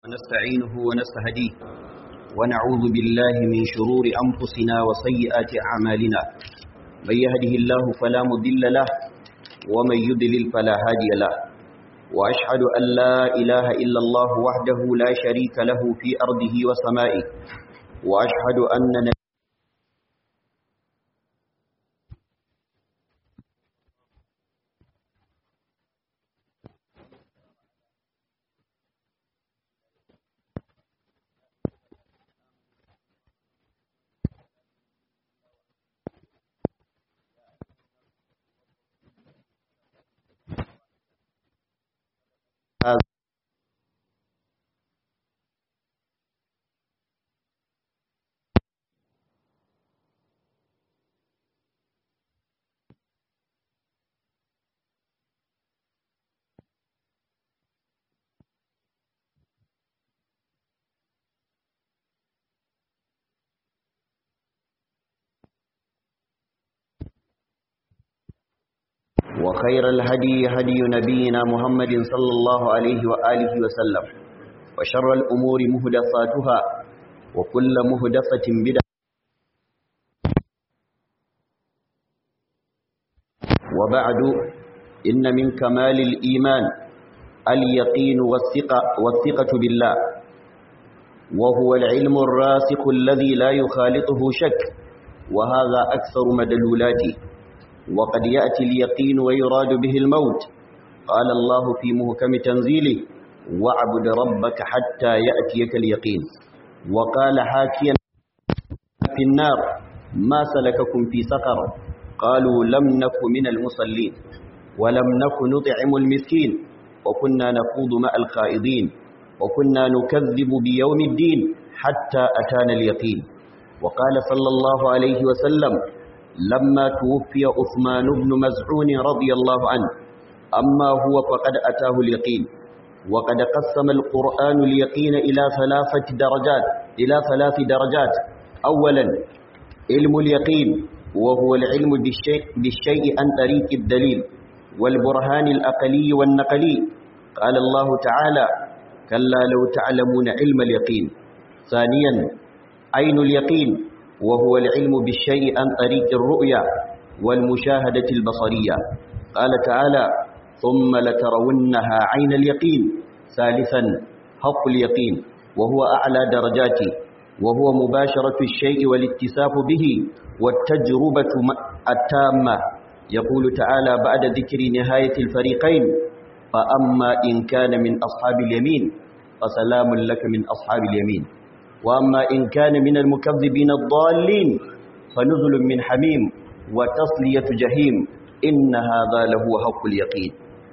ونستعينه ونستهديه ونعوذ بالله من شرور أنفسنا وسيئات أعمالنا من يهده الله فلا مضل له ومن يضلل فلا هادي له وأشهد أن لا إله إلا الله وحده لا شريك له في أرضه وسمائه وأشهد أن وخير الهدي هدي نبينا محمد صلى الله عليه وآله وسلم وشر الأمور مهدفاتها وكل مهدفة بدعة وبعد إن من كمال الإيمان اليقين والثقة, والثقة بالله وهو العلم الراسخ الذي لا يخالطه شك وهذا أكثر مدلولاته وقد يأتي اليقين ويراد به الموت قال الله في مهكم تنزيله واعبد ربك حتى يأتيك اليقين وقال حاكيا في النار ما سلككم في سقر قالوا لم نك من المصلين ولم نك نطعم المسكين وكنا نخوض مع الخائضين وكنا نكذب بيوم الدين حتى أتانا اليقين وقال صلى الله عليه وسلم لما توفي عثمان بن مزعون رضي الله عنه أما هو فقد أتاه اليقين وقد قسم القرآن اليقين إلى ثلاثة درجات إلى ثلاث درجات أولا علم اليقين وهو العلم بالشيء, بالشيء عن طريق الدليل والبرهان الأقلي والنقلي قال الله تعالى كلا لو تعلمون علم اليقين ثانيا عين اليقين وهو العلم بالشيء عن طريق الرؤيا والمشاهدة البصرية قال تعالى ثم لترونها عين اليقين ثالثا حق اليقين وهو أعلى درجاته وهو مباشرة الشيء والاتساف به والتجربة التامة يقول تعالى بعد ذكر نهاية الفريقين فأما إن كان من أصحاب اليمين فسلام لك من أصحاب اليمين وأما إن كان من المكذبين الضالين فنزل من حميم وتصلية جهيم إن هذا لهو حق اليقين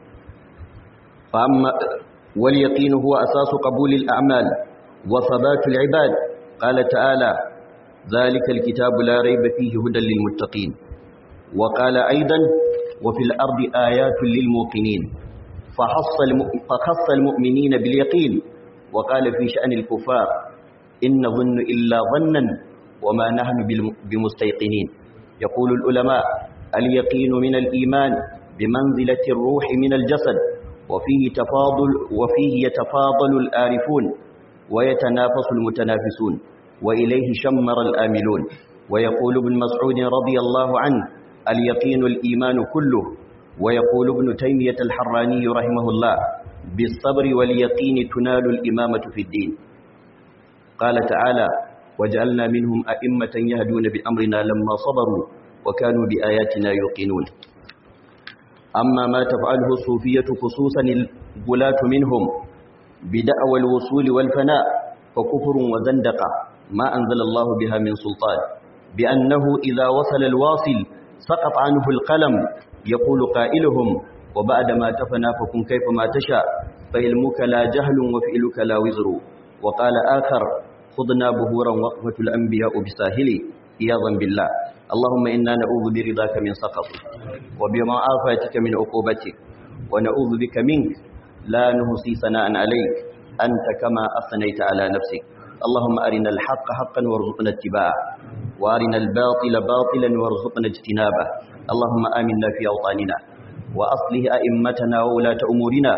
فأما واليقين هو أساس قبول الأعمال وثبات العباد قال تعالى ذلك الكتاب لا ريب فيه هدى للمتقين وقال أيضا وفي الأرض آيات للموقنين فخص المؤمنين باليقين وقال في شأن الكفار إن نظن إلا ظنا وما نحن بمستيقنين يقول العلماء اليقين من الإيمان بمنزلة الروح من الجسد وفيه تفاضل وفيه يتفاضل الآرفون ويتنافس المتنافسون وإليه شمر الآملون ويقول ابن مسعود رضي الله عنه اليقين الإيمان كله ويقول ابن تيمية الحراني رحمه الله بالصبر واليقين تنال الإمامة في الدين قال تعالى وجعلنا منهم أئمة يهدون بأمرنا لما صبروا وكانوا بآياتنا يوقنون أما ما تفعله الصوفية خصوصا الغلاة منهم بدعوى الوصول والفناء فكفر وزندقة ما أنزل الله بها من سلطان بأنه إذا وصل الواصل سقط عنه القلم يقول قائلهم وبعد ما تفنى فكن كيف ما تشاء فعلمك لا جهل وفعلك لا وزر وقال آخر خذنا بهورا وقفة الأنبياء بساهلي إياظا بالله اللهم إنا نعوذ برضاك من سخطك وبمعافاتك من عقوبتك ونعوذ بك منك لا نهصي ثناء عليك أنت كما أثنيت على نفسك اللهم أرنا الحق حقا وارزقنا اتباعه وأرنا الباطل باطلا وارزقنا اجتنابه اللهم آمنا في أوطاننا وأصله أئمتنا وولاة أمورنا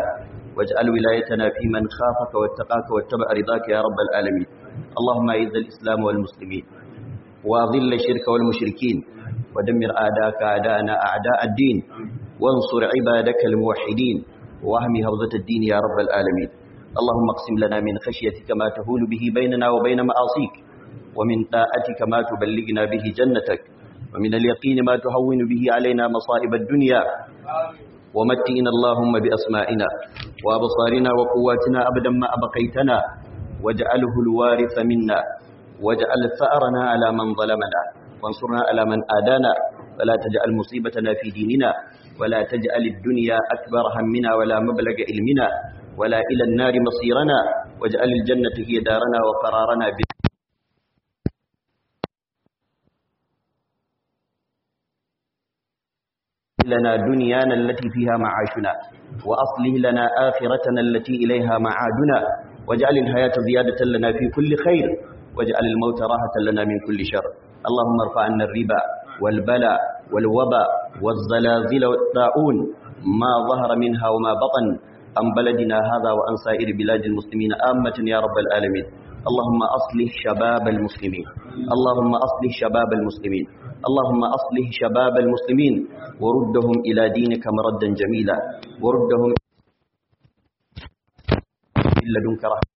واجعل ولايتنا في من خافك واتقاك واتبع رضاك يا رب العالمين اللهم أعز الإسلام والمسلمين وأذل الشرك والمشركين ودمر أعداءك أعداءنا أعداء الدين وانصر عبادك الموحدين واهم هوزة الدين يا رب العالمين اللهم اقسم لنا من خشيتك ما تهول به بيننا وبين معاصيك ومن طاعتك ما تبلغنا به جنتك ومن اليقين ما تهون به علينا مصائب الدنيا ومتئنا اللهم بأسمائنا وأبصارنا وقواتنا أبدا ما أبقيتنا واجعله الوارث منا واجعل ثأرنا على من ظلمنا وانصرنا على من آدانا ولا تجعل مصيبتنا في ديننا ولا تجعل الدنيا أكبر همنا ولا مبلغ علمنا ولا إلى النار مصيرنا واجعل الجنة هي دارنا وقرارنا ب... لنا دنيانا التي فيها معاشنا وأصله لنا آخرتنا التي إليها معادنا واجعل الحياة زيادة لنا في كل خير واجعل الموت راحة لنا من كل شر اللهم ارفع عنا الربا والبلاء والوباء والزلازل والطاعون ما ظهر منها وما بطن عن بلدنا هذا وعن سائر بلاد المسلمين آمة يا رب العالمين اللهم أصلح شباب المسلمين اللهم أصلح شباب المسلمين اللهم أصلح شباب المسلمين وردهم إلى دينك مردا جميلا وردهم من لدنك رحمة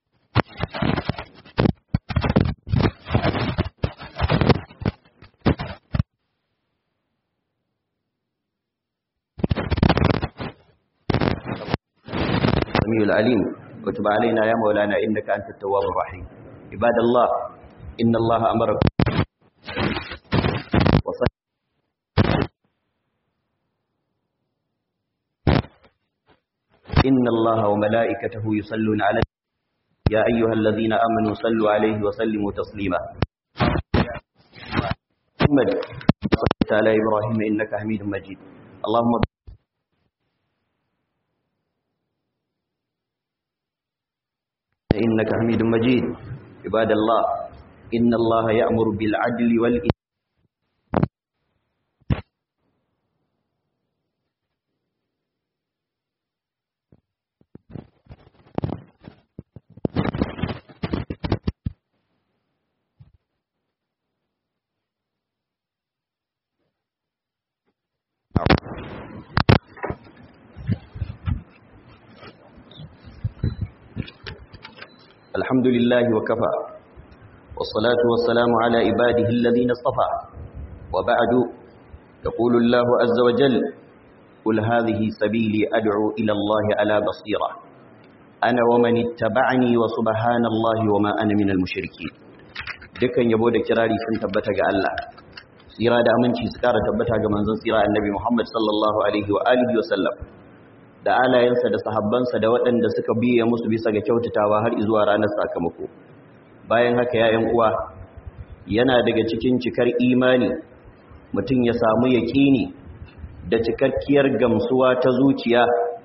السميع العليم وتب علينا يا مولانا إنك أنت التواب الرحيم عباد الله إن الله أمركم وصل إن الله وملائكته يصلون على يا أيها الذين آمنوا صلوا عليه وسلموا تسليما محمد صلى على إبراهيم إنك حميد مجيد اللهم إنك حميد مجيد عباد الله إن الله يأمر بالعدل والإنسان الحمد لله وكفى والصلاة والسلام على عباده الذين اصطفى وبعد يقول الله عز وجل قل هذه سبيلي أدعو إلى الله على بصيرة أنا ومن اتبعني وسبحان الله وما أنا من المشركين dukkan yabo da kirari sun tabbata ga Allah tsira da aminci su kara tabbata ga manzon tsira annabi Muhammad sallallahu alaihi wa alihi wa sallam da alayensa da sahabbansa da waɗanda suka biye musu bisa ga kyautatawa har zuwa ranar sakamako bayan haka ya uwa yana daga cikin cikar imani mutum ya samu yaƙini da cikakkiyar gamsuwa ta zuciya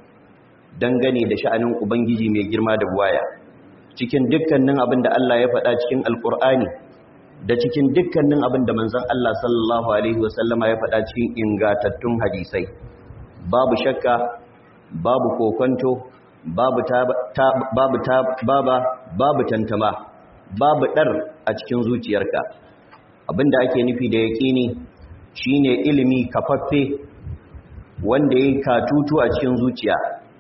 dangane da sha'anin ubangiji mai girma da buwaya cikin dukkanin abin da Allah ya faɗa cikin alƙur'ani da cikin dukkanin abin da manzon Allah sallallahu alaihi wasallama ya faɗa cikin ingantattun hadisai babu shakka babu kokonto babu ta, babu ta, baba babu tantama babu dar a cikin zuciyarka abinda ake nufi da yaqini shine ilimi kafaffe wanda yake katutu a cikin zuciya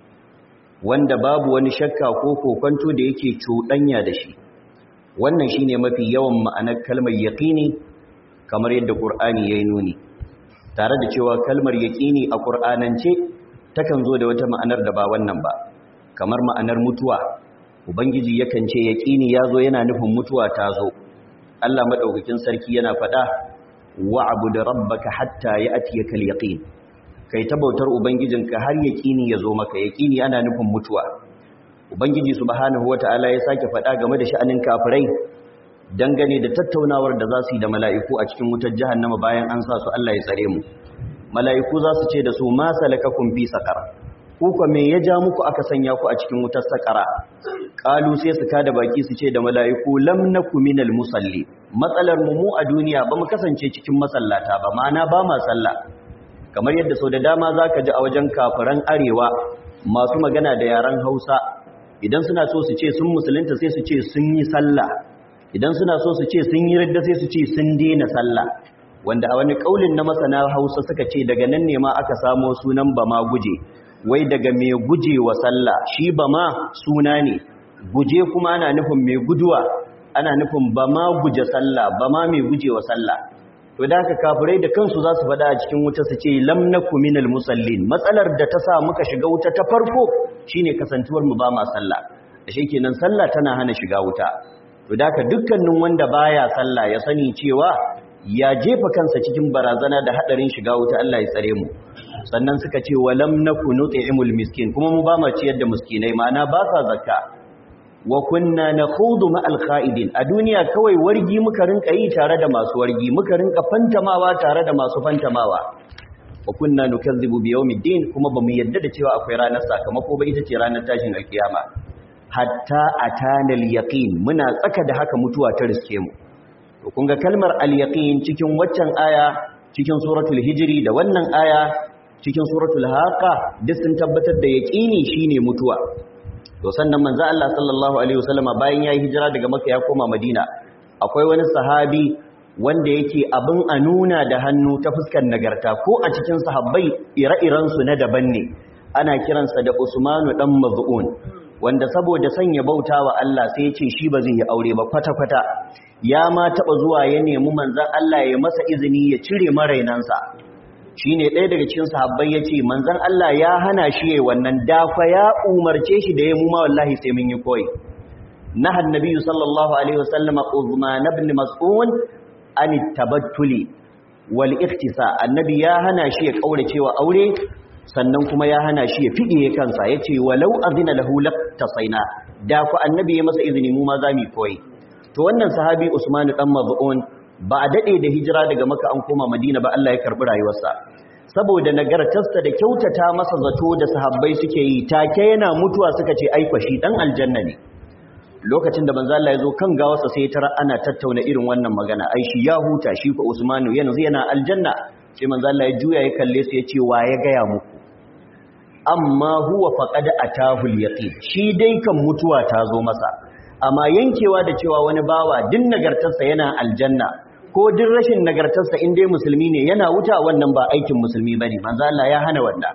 wanda babu wani shakka ko kokonto da yake cuɗanya da shi wannan shine mafi yawan ma'anar kalmar yaqini kamar yadda qur'ani yayi nuni tare da cewa kalmar yaqini a qur'anance takan zo da wata ma'anar da ba wannan ba kamar ma'anar mutuwa ubangiji yakan ce yaqini yazo yana nufin mutuwa ta zo Allah madaukakin sarki yana faɗa wa'bud rabbaka hatta ya'tiyaka al-yaqin kai ta bautar ubangijinka har yaqini yazo maka yaqini ana nufin mutuwa ubangiji subhanahu wata'ala ya sake faɗa game da sha'anin kafirai dangane da tattaunawar da za su yi da mala'iku a cikin wutar jahannama bayan an sa su Allah ya tsare mu mala'iku za su ce da su ma salakakum fi saqar ku ko me ya ja muku aka sanya ku a cikin wutar saqara qalu sai su kada baki su ce da mala'iku lam nakum minal musalli matsalar mu mu a duniya ba mu kasance cikin masallata ba ma'ana ba ma sallah kamar yadda sau da dama zaka ji a wajen kafiran arewa masu magana da yaren Hausa idan suna so su ce sun musulunta sai su ce sun yi sallah idan suna so su ce sun yi radda sai su ce sun daina sallah wanda a wani kaulin na masana Hausa suka ce daga nan ne ma aka samo sunan bama guje wai daga mai guje wa sallah shi bama suna ne guje kuma ana nufin mai guduwa ana nufin bama guje sallah bama mai guje wa sallah to da haka kafirai da kansu za su faɗa a cikin wuta su ce lam naku minal musallin matsalar da ta sa muka shiga wuta ta farko shine kasantuwar mu ba ma sallah ashe kenan sallah tana hana shiga wuta to da haka dukkanin wanda baya sallah ya sani cewa ya jefa kansa cikin barazana da hadarin shiga wuta Allah ya tsare mu sannan suka ce walam naku nut'imul miskin kuma mu ba ma ciyar da miskinai ma'ana ba sa zakka wa kunna nakhudu ma'al kha'idin a duniya kawai wargi muka rinka yi tare da masu wargi muka rinka fantamawa tare da masu fantamawa wa kunna nukazzibu bi yawmiddin kuma bamu yadda da cewa akwai ranar sakamako ba ita ce ranar tashin alkiyama hatta atana al-yaqin muna tsaka da haka mutuwa ta riske mu to kun ga kalmar al-yaqin cikin waccan aya cikin suratul hijri da wannan aya cikin suratul haqa duk sun tabbatar da yaqini shine mutuwa to sannan manzo Allah sallallahu alaihi wasallama bayan yayi hijira daga Makka ya koma Madina akwai wani sahabi wanda yake abin a nuna da hannu ta fuskar nagarta ko a cikin sahabbai ire-iren su na daban ne ana kiransa da Usmanu dan Maz'un wanda saboda sanya bautawa Allah sai ya ce shi ba zai yi aure ba kwata-kwata ya ma taba zuwa ya nemi manzon Allah ya masa izini ya cire marainansa shi ne ɗaya daga cikin sahabbai ya ce manzan Allah ya hana shi ya wannan dafa ya umarce shi da ya muma wallahi sai mun yi koyi na hannabi sallallahu alaihi wasallam uzman ibn mas'un an tabattuli wal iktisa annabi ya hana shi ya kaurace wa aure sannan kuma ya hana shi ya fidiye kansa yace walau azina lahu laqtasaina da ku annabi ya masa izini mu ma za mu koyi to wannan sahabi usman dan maz'un ba a daɗe da hijira daga maka an koma madina ba Allah ya karɓi rayuwarsa saboda nagartarsa da kyautata masa zato da sahabbai suke yi take yana mutuwa suka ce ai kwashi dan aljanna ne lokacin da manzo Allah ya zo kan gawarsa sai tara ana tattauna irin wannan magana ai shi ya huta shi ko Usmanu yanzu yana aljanna sai manzo Allah ya juya ya kalle su ya ce wa ya gaya muku amma huwa faqad atahu al-yaqin shi dai kan mutuwa ta zo masa amma yankewa da cewa wani bawa din nagartarsa yana aljanna ko din rashin nagartarsa in dai musulmi ne yana wuta wannan ba aikin musulmi bane manzo Allah ya hana wannan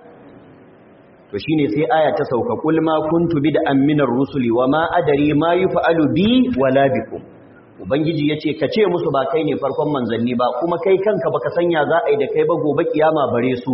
to shine sai aya ta sauka kul ma kuntu bid'an minar rusuli wama adari ma yuf'alu bi wala bikum ubangiji yace ka ce musu ba kai ne farkon manzanni ba kuma kai kanka baka sanya za a yi da kai ba gobe kiyama bare su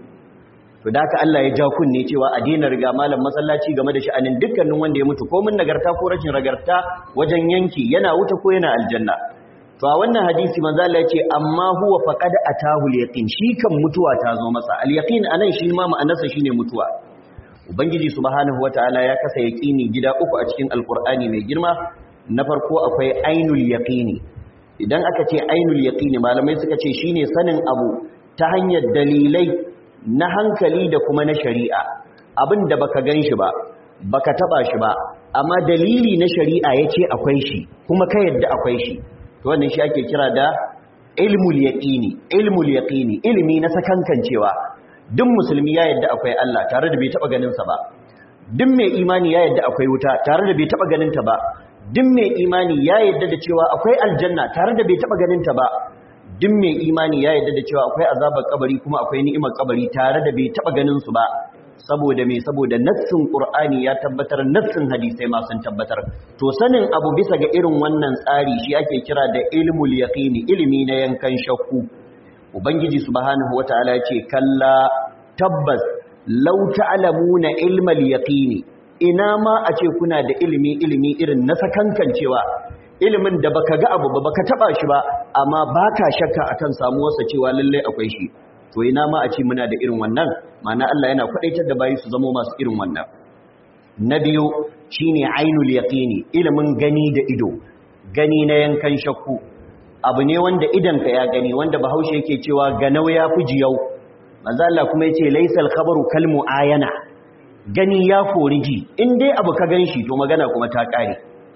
to da haka Allah ya ja kunne cewa a daina riga malam masallaci game da sha'anin dukkanin wanda ya mutu ko mun nagarta ko rashin nagarta wajen yanki yana wuta ko yana aljanna to a wannan hadisi manzo Allah ya ce amma huwa faqad atahu al-yaqin shi kan mutuwa ta zo masa al-yaqin anan shi ma ma'anarsa shine mutuwa ubangiji subhanahu wataala ya kasa yaqini gida uku a cikin alqur'ani mai girma na farko akwai ainul yaqini idan aka ce ainul yaqini malamai suka ce shine sanin abu ta hanyar dalilai na hankali da kuma na shari'a abin da baka gan shi ba baka taba shi ba amma dalili na shari'a yace akwai shi kuma ka yadda akwai shi to wannan shi ake kira da ilmul yaqini ilmul yaqini ilimi na sakankancewa duk musulmi ya yadda akwai Allah tare da bai taba ganin sa ba duk mai imani ya yadda akwai wuta tare da bai taba ganin ta ba duk mai imani ya yadda da cewa akwai aljanna tare da bai taba ganin ta ba duk mai imani ya yadda da cewa akwai azabar kabari kuma akwai ni'imar kabari tare da bai taba ganin su ba saboda me saboda nassin qur'ani ya tabbatar nassin hadisai ma sun tabbatar to sanin abu bisa ga irin wannan tsari shi ake kira da ilmul yaqini ilimi na yankan shakku ubangiji subhanahu wataala ya ce kalla tabbas law ta'lamuna ilmal yaqini ina ma a ce kuna da ilimi ilimi irin na sakankancewa ilimin da baka ga abu ba baka taba shi ba amma baka shakka akan samuwarsa cewa lalle akwai shi to ina ma a ce muna da irin wannan ma'ana Allah yana kwadaitar da bayi su zama masu irin wannan na biyu shine ainul yaqini ilimin gani da ido gani na yankan shakku abu ne wanda idan ka ya gani wanda bahaushe yake cewa ganau ya fi jiyau manzo Allah kuma yace laysal khabaru kal muayana gani ya kori ji in dai abu ka ganshi to magana kuma ta kare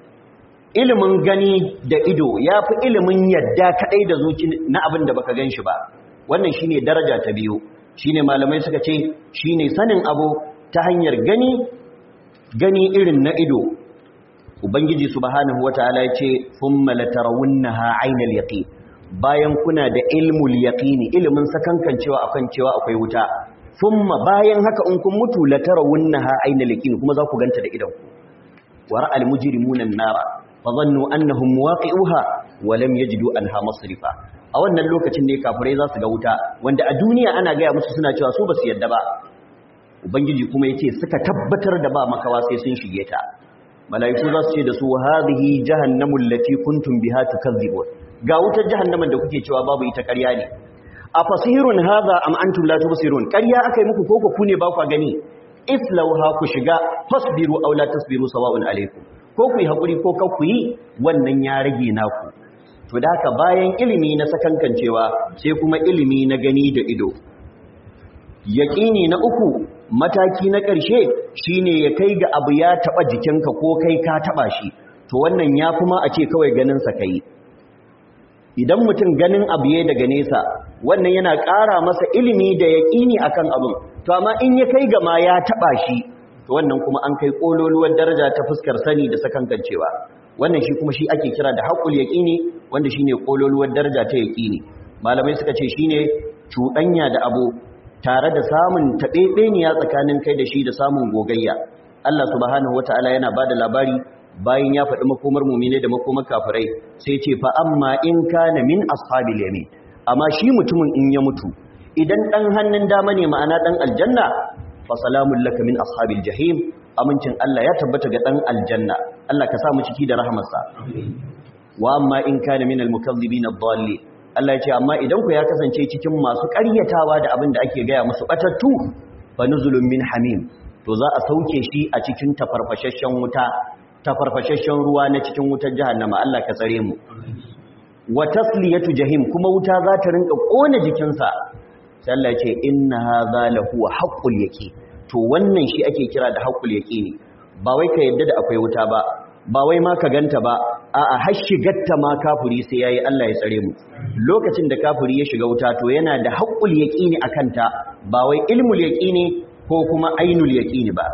ilimin gani da ido ya fi ilimin yadda kadai da zuci na abin da baka ganshi ba wannan shine daraja ta biyu shine malamai suka ce shine sanin abu ta hanyar gani gani irin na ido ubangiji subhanahu wataala ya ce thumma latarawunnaha aynal yaqin bayan kuna da ilmul yaqini ilimin sakankancewa akan cewa akwai wuta thumma bayan haka in kun mutu latarawunnaha aynal yaqin kuma za ku ganta da idan ku wa ra'al mujrimuna an-nara fa dhannu annahum muwaqi'uha wa lam yajidu anha masrifa a wannan lokacin ne kafirai za su ga wuta wanda a duniya ana gaya musu suna cewa su ba su yadda ba ubangiji kuma yace suka tabbatar da ba makawa sai sun shige ta malaiku za su ce da su hadhihi jahannamu allati kuntum biha tukadzibun ga wutar jahannaman da kuke cewa babu ita ƙarya ne a fasihirun hadha am antum la tubsirun ƙarya akai muku koko ku ne ba ku gani islauha ku shiga fasbiru aw la tasbiru sawa'un alaykum ko ku yi hakuri ko ka ku yi wannan ya rage naku to da haka bayan ilimi na sakankancewa sai kuma ilimi na gani da ido yaƙini na uku mataki na ƙarshe shine ya kai ga abu ya taɓa jikinka ko kai ka taɓa shi to wannan ya fi ma a ce kawai ganinsa ka yi idan mutum ganin abu ya daga nesa wannan yana ƙara masa ilimi da yaƙini akan abin to amma in ya kai ga ma ya taɓa shi to wannan kuma an kai ƙololuwar daraja ta fuskar sani da sakankancewa wannan shi kuma shi ake kira da haƙul yaƙini wanda shine ƙololuwar daraja ta yaƙini malamai suka ce shine cuɗanya da abu tare da samun taɓeɓeniya tsakanin kai da shi da samun gogayya Allah subhanahu wataala yana bada labari bayan ya faɗi makomar mumine da makomar kafirai sai ce fa amma in kana min ashabil yamin amma shi mutumin in ya mutu idan dan hannun dama ne ma'ana dan aljanna fa salamun laka min ashabil jahim amincin Allah ya tabbata ga dan aljanna Allah ka sa mu ciki da rahamarsa wa amma in kana min almukazzibin ad-dallin Allah ya ce amma idan ku ya kasance cikin masu ƙaryatawa da abin da ake gaya musu batattu fa nuzulun min hamim to za a sauke shi a cikin tafarfashashen wuta tafarfashashen ruwa na cikin wutar jahannama Allah ka tsare mu wa tasliyatu jahim kuma wuta za ta rinka kona jikinsa sai Allah ya ce inna hadha lahu haqqul yaqin to wannan shi ake kira da haqqul yaqini ba wai ka yadda da akwai wuta ba ba wai ma ka ganta ba a'a har shigarta ma kafiri sai yayi Allah ya tsare mu lokacin da kafiri ya shiga wuta to yana da haqqul yaqini akan ta ba wai ilmul yaqini ko kuma ainul yaqini ba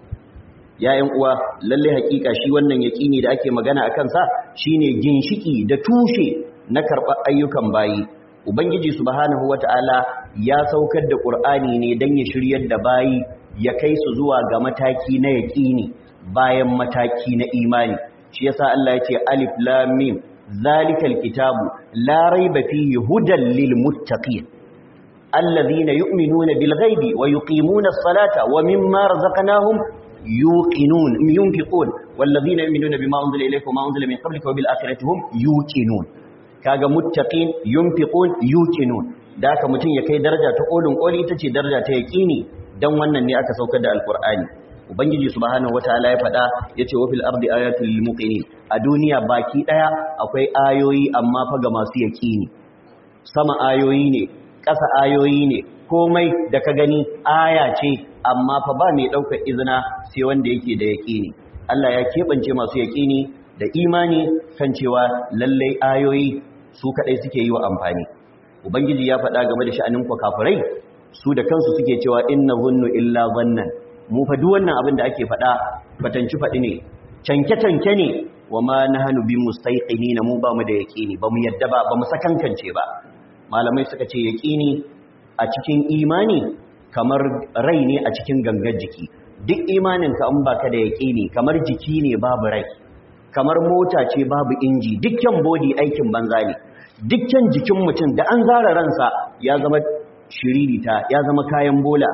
yayin uwa lalle hakika shi wannan yaqini da ake magana akan sa shine ginshiki da tushe na karɓar ayyukan bayi ubangiji subhanahu wataala ya saukar da qur'ani ne dan ya shiryar da bayi ya kai su zuwa ga mataki na yaqini bayan mataki na imani shi yasa Allah ya ce alif lam mim zalikal kitabu la raiba fihi hudan lil muttaqin alladhina yu'minuna bil ghaibi wa yuqimuna as-salata wa mimma razaqnahum yuqinun yunfiqun walladhina yu'minuna bima unzila ilayka wa ma unzila min qablika wa bil akhirati hum yuqinun kaga muttaqin yunfiqun yuqinun da haka mutun ya kai daraja ta kolin koli ita ce daraja ta yaqini dan wannan ne aka saukar da alqur'ani ubangiji subhanahu wataala ya faɗa yace wa fil ardi ayatul lil muqinin a duniya baki daya akwai ayoyi amma fa ga masu yaqini sama ayoyi ne ƙasa ayoyi ne komai da ka gani aya ce amma fa ba mai daukar izina sai wanda yake da yaqini Allah ya kebance masu yaqini da imani kan cewa lallai ayoyi su kadai suke yi wa amfani ubangiji ya faɗa game da sha'anin ku kafirai su da kansu suke cewa inna zunnu illa zannan mu fa duk wannan abin da ake faɗa fatanci faɗi ne canke-canke ne wa ma nahnu bi mustaiqinin mu ba mu da yaqini ba mu yadda ba ba mu sakankance ba malamai suka ce yaqini a cikin imani kamar rai ne a cikin gangar jiki duk imanin ka in baka da yaqini kamar jiki ne babu rai kamar mota ce babu inji dukkan body aikin banza ne dukkan jikin mutum da an zara ransa ya zama shiririta ya zama kayan bola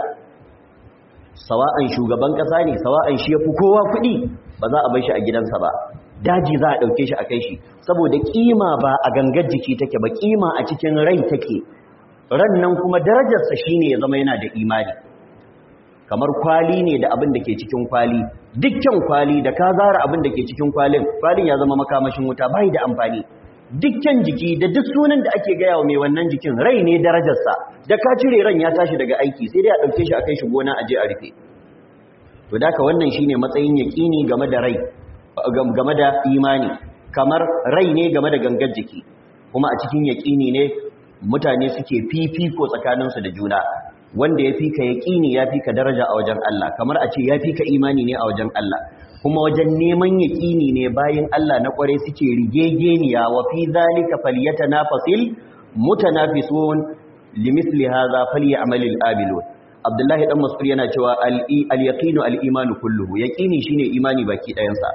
sawa'an shugaban kasa ne sawa'an shi yafi kowa kuɗi ba za a bar shi a gidansa ba daji za a ɗauke shi a kai shi saboda kima ba a gangar jiki take ba kima a cikin rai take ran nan kuma darajarsa shine ya zama yana da imani kamar kwali ne da abin da ke cikin kwali dukkan kwali da ka zara abin da ke cikin kwalin kwalin ya zama makamashin wuta bai da amfani dukkan jiki da duk sunan da ake gaya wa mai wannan jikin rai ne darajarsa da ka cire ran ya tashi daga aiki sai dai a ɗauke shi a kai shi gona a je a rufe to da wannan shine matsayin yaƙini game da rai game da imani kamar rai ne game da gangar jiki kuma a cikin yaƙini ne mutane suke fifiko tsakaninsu da juna wanda ya fi ka yaƙini ya fi ka daraja a wajen Allah kamar a ce ya fi ka imani ne a wajen Allah kuma wajen neman yaƙini ne bayan Allah na ƙware suke rigegeniya wa fi zalika falyatanafasil mutanafisun limithli hadha falyamalil abilun Abdullahi dan Mas'ud yana cewa al-yaqinu al-imanu kulluhu yaqini shine imani baki ɗayansa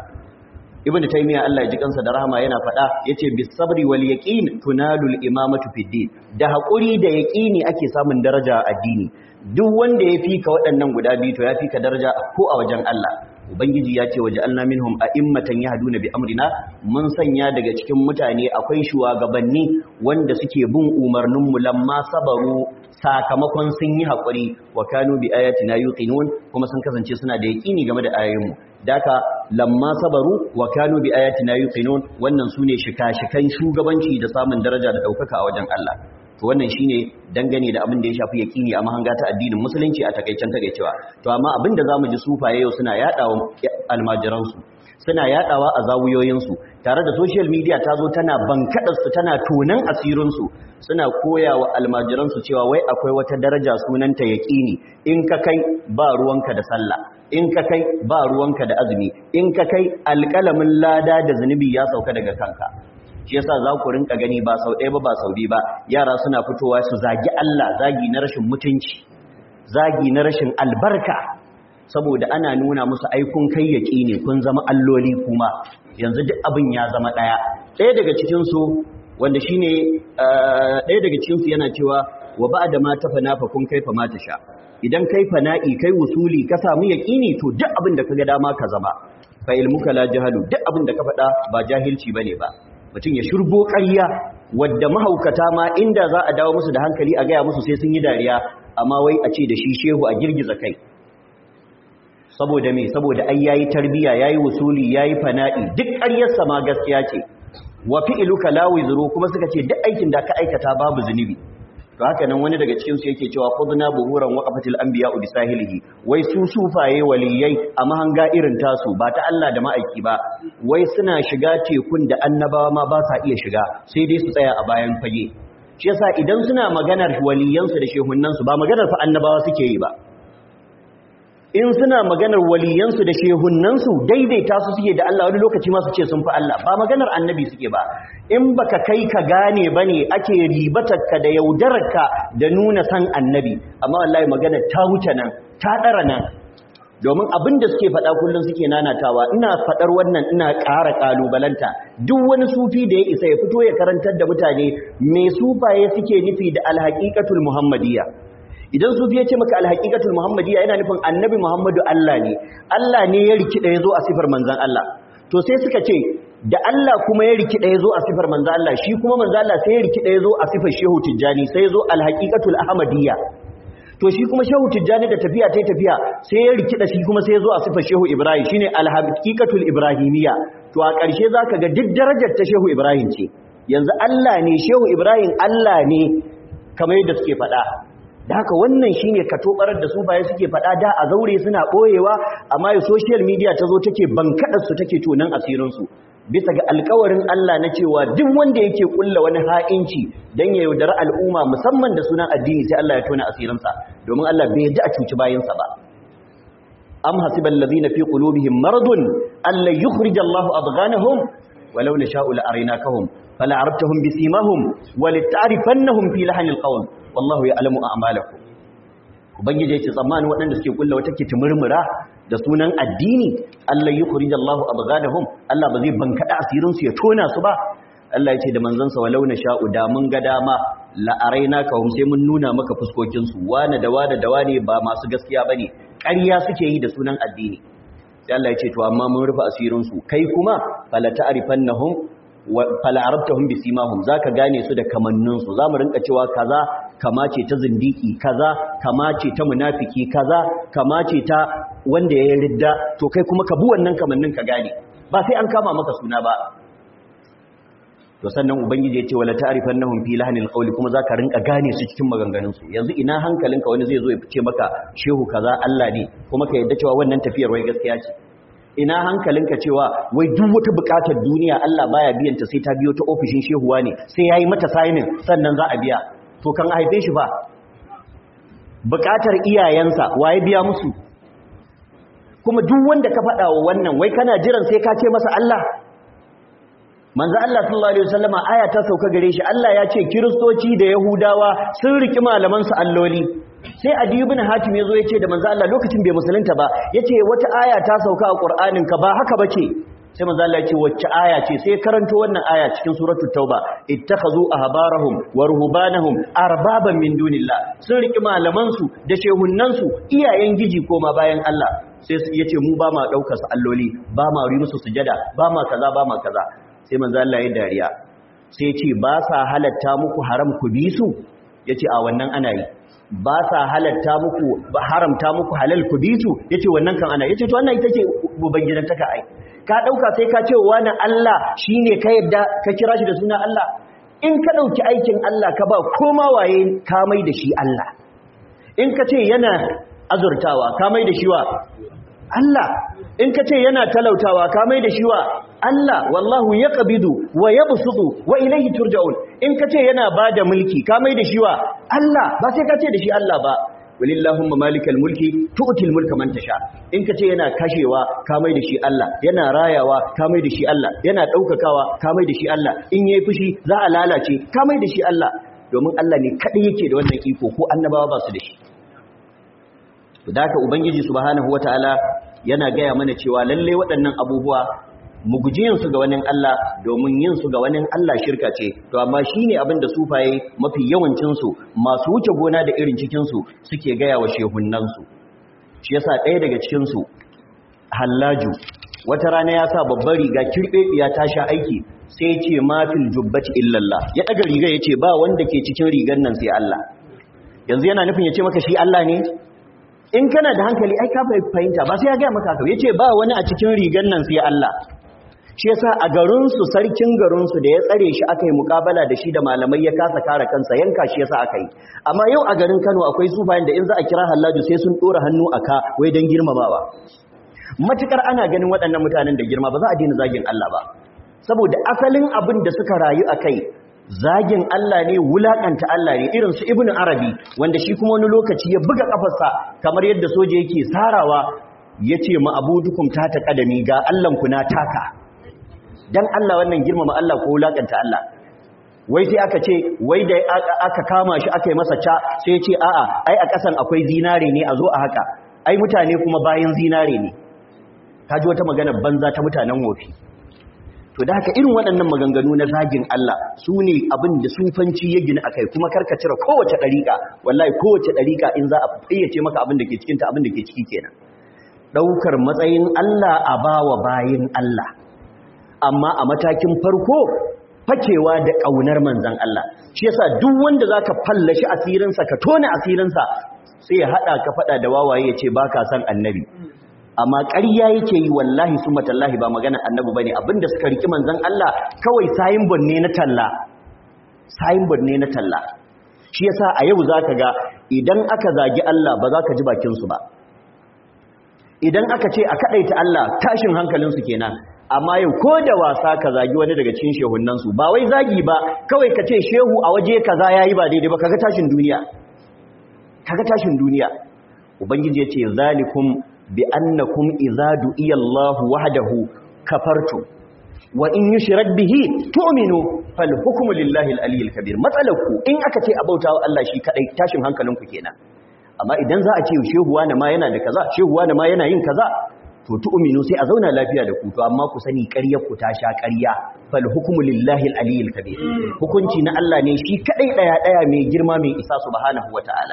Ibn Taymiyyah Allah ya ji kansa da rahama yana faɗa yace bis sabri wal yaqin tunalul imamatu fid din da hakuri da yaqini ake samun daraja a addini duk wanda ya fika waɗannan guda biyu to ya fika daraja ko a wajen Allah ubangiji ya ce waje alna minhum a'immatan yahduna bi amrina mun sanya daga cikin mutane akwai shugabanni wanda suke bin umarnin mu lamma sabaru sakamakon sun yi hakuri wa kanu bi ayatina yuqinun kuma sun kasance suna da yaqini game da ayoyin mu daka lamma sabaru wa kanu bi ayatina yuqinun wannan sune shika-shikan shugabanci da samun daraja da daukaka a wajen Allah to wannan shine dangane da abin da ya shafi yaqini a mahanga ta addinin musulunci a takaicen takeicewa to amma abin da zamu ji sufaye yau suna yadawa almajiran su suna yadawa a zawuyoyin su tare da social media ta zo tana bankadar su tana tonan asirin su suna koyawa almajiran su cewa wai akwai wata daraja sunanta yaqini in ka kai ba ruwanka da sallah in ka kai ba ruwanka da azumi in ka kai alƙalamin lada da zunubi ya sauka daga kanka shi yasa za ku rinka gani ba sau ɗaya ba ba sau biyu ba yara suna fitowa su zagi Allah zagi na rashin mutunci zagi na rashin albarka saboda ana nuna musu aikun kai yaƙi ne kun zama alloli kuma yanzu duk abin ya zama ɗaya ɗaya daga cikinsu wanda shine ɗaya daga cikinsu yana cewa wa ba da ma tafa nafa kun kaifa ma ta sha idan kai fana'i kai wusuli ka samu yaƙini to duk abin da ka ga dama ka zama fa ilmuka la jahalu duk abin da ka faɗa ba jahilci bane ba mutum ya shurbo ƙarya wadda mahaukata ma inda za a dawo musu da hankali a gaya musu sai sun yi dariya amma wai a ce da shi shehu a girgiza kai saboda me saboda ai yayi tarbiya yayi wusuli yayi fana'i duk ƙaryarsa ma gaskiya ce wa fi'luka la wizru kuma suka ce duk aikin da ka aikata babu zunubi to haka nan wani daga cikin su yake cewa khudna buhuran waqafatil anbiya bi sahilihi wai su sufaye waliyai a mahanga irin tasu ba ta Allah da ma'aiki ba wai suna shiga tekun da annabawa ma ba sa iya shiga sai dai su tsaya a bayan fage shi yasa idan suna maganar waliyansu da shehunansu ba maganar fa annabawa suke yi ba in suna maganar waliyansu da shehunansu daidaita su suke da Allah wani lokaci ma su ce sun fi Allah ba maganar annabi suke ba in baka kai ka gane bane ake ribatarka da yaudararka da nuna san annabi amma wallahi maganar ta wuce nan ta dara nan domin abin da suke faɗa kullum suke nanatawa ina faɗar wannan ina ƙara ƙalubalanta duk wani sufi da ya isa ya fito ya karantar da mutane me sufaye suke nufi da alhaqiqatul muhammadiyya idan sufi ya ce maka alhaqiqatul muhammadiyya yana nufin annabi muhammadu Allah ne Allah ne ya rikida yazo a sifar manzon Allah to sai suka ce da Allah kuma ya rikida yazo a sifar manzon Allah shi kuma manzon Allah sai ya rikida yazo a sifar shehu tijjani sai yazo alhaqiqatul ahmadiyya to shi kuma shehu tijjani da tafiya ta tafiya sai ya rikida shi kuma sai yazo a sifar shehu ibrahim shine alhaqiqatul ibrahimiyya to a ƙarshe zaka ga duk darajar ta shehu ibrahim ce yanzu Allah ne shehu ibrahim Allah ne kamar yadda suke faɗa da haka wannan shine katobarar da su baya suke faɗa da a zaure suna ɓoyewa amma ya social media ta zo take bankadar su take tonan asirin su bisa ga alkawarin Allah na cewa duk wanda yake kulla wani ha'inci dan ya yaudara al'umma musamman da sunan addini sai Allah ya tona asirinsa domin Allah bai yadda a cuci bayansa ba am hasibal ladina fi qulubihim maradun alla yukhrij Allahu adghanahum walau nasha'u la arinakahum fala arabtahum bisimahum walita'rifannahum fi lahanil qawl wallahu ya'lamu a'malakum ubangiji yace tsammani waɗanda suke kulla wata kitimurmura da sunan addini Allah yukhrij Allahu abghadahum Allah ba zai bankada asirin su ya tona su ba Allah yace da manzon sa walau sha'u da mun ga dama la arainaka hum sai mun nuna maka fuskokin su wani da wani da wani ba masu gaskiya bane ƙarya suke yi da sunan addini sai Allah yace to amma mun rufe asirin su kai kuma fala ta'rifannahum fala arabtahum bisimahum zaka gane su da kamannin su zamu rinka cewa kaza kama ce ta zindiki kaza kama ce ta munafiki kaza kama ce ta wanda ya ridda to kai kuma ka bu wannan kamannin ka gane ba sai an kama maka suna ba to sannan ubangiji ya ce wala ta'rifannahum fi lahnil qawli kuma zaka rinka gane su cikin maganganun su yanzu ina hankalinka wani zai zo ya fice maka shehu kaza Allah ne kuma ka yadda cewa wannan tafiyar wai gaskiya ce ina hankalinka cewa wai duk wata bukatar duniya Allah baya biyan ta sai ta biyo ta ofishin shehuwa ne sai yayi mata signing sannan za a biya to kan haife shi ba bukatar iyayensa waye biya musu kuma duk wanda ka faɗa wa wannan wai kana jiran sai ka ce masa Allah manzo Allah sallallahu alaihi wasallama aya ta sauka gare shi Allah ya ce kiristoci da yahudawa sun riki malaman su alloli sai adi ibn hatim yazo yace da manzo Allah lokacin bai musulunta ba yace wata aya ta sauka a qur'anin ka ba haka bace sai manzo Allah yace wacce aya ce sai karanto wannan aya cikin suratul tauba ittakhazu ahbarahum wa ruhbanahum arbaban min dunillah sun riki malaman su da shehunnan su iyayen giji koma bayan Allah sai yace mu ba ma daukar su alloli ba ma ri musu sujada ba ma kaza ba ma kaza sai manzo Allah ya dariya sai ya ce ba sa halatta muku haram ku bi su yace a wannan ana yi ba sa halatta muku ba haramta muku halal ku bi su yace wannan kan ana yace to wannan ita ce ubangidan taka ai ka dauka sai ka ce wani Allah shine ka yadda ka kira shi da suna Allah in ka dauki aikin Allah ka ba koma waye ka mai da shi Allah in ka ce yana azurtawa ka mai da shi wa Allah in ka ce yana talautawa ka mai da shi wa Allah wallahu ya ƙabidu wa ya busudu wa ilaihi turja'un in ka ce yana ba da mulki ka mai da shi wa Allah ba sai ka ce da shi Allah ba walillahumma malikal mulki tu'til mulka man tasha in ka ce yana kashewa ka mai da shi Allah yana rayawa ka mai da shi Allah yana daukakawa ka mai da shi Allah in yayi fushi za a lalace ka mai da shi Allah domin Allah ne kadai yake da wannan iko ko annabawa ba su da shi da haka ubangiji subhanahu wataala yana gaya mana cewa lalle waɗannan abubuwa mu guji yin su ga wani Allah domin yin su ga wani Allah shirka ce to amma shine abin da sufaye mafi yawancin su masu wuce gona da irin cikin su suke gaya wa shehunnan su shi yasa ɗaya daga cikin su Hallaju wata rana ya sa babbar riga kirbebiya ta sha aiki sai ya ce ma fil jubbati illallah ya daga riga yace ba wanda ke cikin rigar nan sai Allah yanzu yana nufin ya ce maka shi Allah ne in kana da hankali ai ka fahimta ba sai ya gaya maka ya ce ba wani a cikin rigar nan sai Allah shi yasa a garinsu sarkin garinsu da ya tsare shi aka yi mukabala da shi da malamai ya kasa kare kansa yanka shi yasa aka yi amma yau a garin Kano akwai sufayen da in za a kira Hallaju sai sun dora hannu a ka wai dan girmamawa matukar ana ganin waɗannan mutanen da girma ba za a daina zagin Allah ba saboda asalin abin da suka rayu a kai zagin Allah ne wulakanta Allah ne irin su Ibn Arabi wanda shi kuma wani lokaci ya buga kafarsa kamar yadda soja yake sarawa yace ma abudukum ta ta kadami ga Allah ku na taka dan Allah wannan girmama Allah ko wulakanta Allah wai sai aka ce wai da aka kama shi aka yi masa ca sai ya ce a'a ai a kasan akwai zinare ne a zo a haka ai mutane kuma bayan zinare ne kaji wata magana banza ta mutanen wofi to da haka irin waɗannan maganganu na zagin Allah su ne abin da sufanci ya gina akai kuma karka cire kowace ɗariƙa wallahi kowace ɗariƙa in za a fayyace maka abin da ke cikinta abin da ke ciki kenan ɗaukar matsayin Allah a bawa bayin Allah amma a matakin farko fakewa da ƙaunar manzan Allah shi yasa duk wanda zaka fallashi asirinsa ka tona asirinsa sai ya haɗa ka faɗa da wawaye ya ce baka san annabi amma ƙarya yake yi wallahi su matallahi ba magana annabi bane abinda suka riki manzon Allah kawai signboard ne na talla signboard ne na talla shi yasa a yau zaka ga idan aka zagi Allah ba za ka ji bakin su ba idan aka ce a kadaita Allah tashin hankalin su kenan amma yau ko da wasa ka zagi wani daga cikin shehunnan su ba wai zagi ba kawai ka ce shehu a waje kaza yayi ba daidai ba kaga tashin duniya kaga tashin duniya ubangiji ya ce zalikum bi annakum idza du'iya Allah wahdahu kafartu wa in yushrak bihi tu'minu fal hukmu lillahi al-aliyyil kabir matsalaku in aka ce abautawa Allah shi kadai tashin hankalinku kenan amma idan za a ce shehu wani ma yana da kaza shehu wani ma yana yin kaza to tu'minu sai a zauna lafiya da ku to amma ku sani ƙaryar ku ta sha ƙarya fal hukmu lillahi al-aliyyil kabir hukunci na Allah ne shi kadai daya daya mai girma mai isa subhanahu wataala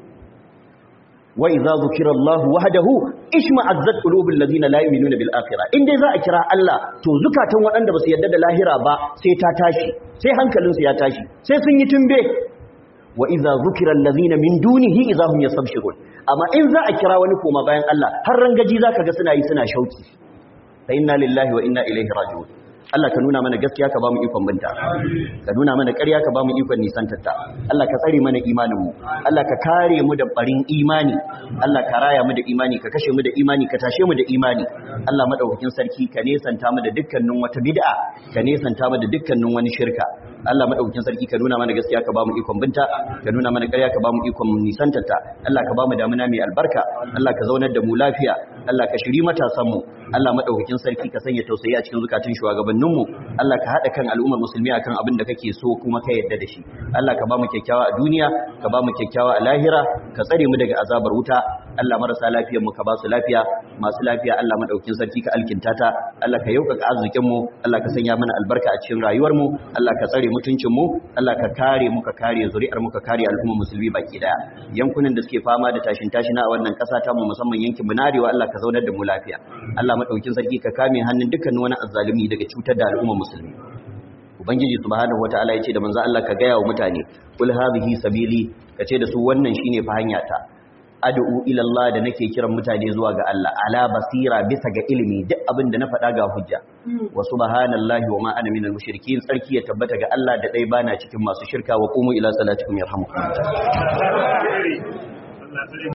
wa idza zukira Allah wahdahu ishma'azzat qulubul ladina la yu'minuna bil akhirah in dai za a kira Allah to zukatan waɗanda ba su yarda da lahira ba sai ta tashi sai hankalinsu ya tashi sai sun yi tumbe wa idza zukira allazina min dunihi idza hum yastabshirun amma in za a kira wani koma bayan Allah har rangaji zaka ga suna yi suna shauki fa inna lillahi wa inna ilaihi raji'un Allah ka nuna mana gaskiya ka ba mu ikon binta ka nuna mana ƙarya ka ba mu ikon nisantarta Allah ka tsare mana imanin mu Allah ka kare mu da barin imani Allah ka raya mu da imani ka kashe mu da imani ka tashe mu da imani Allah madaukakin sarki ka nesanta mu da dukkanin wata bid'a ka nesanta mu da dukkanin wani shirka Allah madaukakin sarki ka nuna mana gaskiya ka bamu ikon binta ka nuna mana ƙarya ka bamu ikon nisantarta Allah ka bamu damuna mai albarka Allah ka zaunar da mu lafiya Allah ka shiri matasan mu Allah madaukakin sarki ka sanya tausayi a cikin zukatun shugabannin mu Allah ka hada kan al'ummar musulmi akan abin da kake so kuma ka yarda da shi Allah ka bamu kyakkyawa a duniya ka bamu kyakkyawa a lahira ka tsare mu daga azabar wuta Allah marasa lafiyar mu ka ba su lafiya masu lafiya Allah madaukakin sarki ka alkinta ta Allah ka yaukaka arzikin mu Allah ka sanya mana albarka a cikin rayuwar mu Allah ka tsare mutuncin mu Allah ka kare mu ka kare zuri'ar mu ka kare al'ummar musulmi baki daya yankunan da suke fama da tashin tashina a wannan kasa ta mu musamman yankin Munarewa Allah ka zaunar da mu lafiya Allah madaukakin sarki ka kame hannun dukkan wani azzalumi daga cutar da al'ummar musulmi ubangiji subhanahu wataala yace da manzo Allah ka gaya wa mutane kul hadhihi sabili kace da su wannan shine fa hanya ta ad'u ila Allah da nake kiran mutane zuwa ga Allah ala basira bisa ga ilimi duk abin da na faɗa ga hujja wa subhanallahi wa ma ana minal mushrikin sarki ya tabbata ga Allah da dai bana cikin masu shirka wa qumu ila salatikum yarhamukum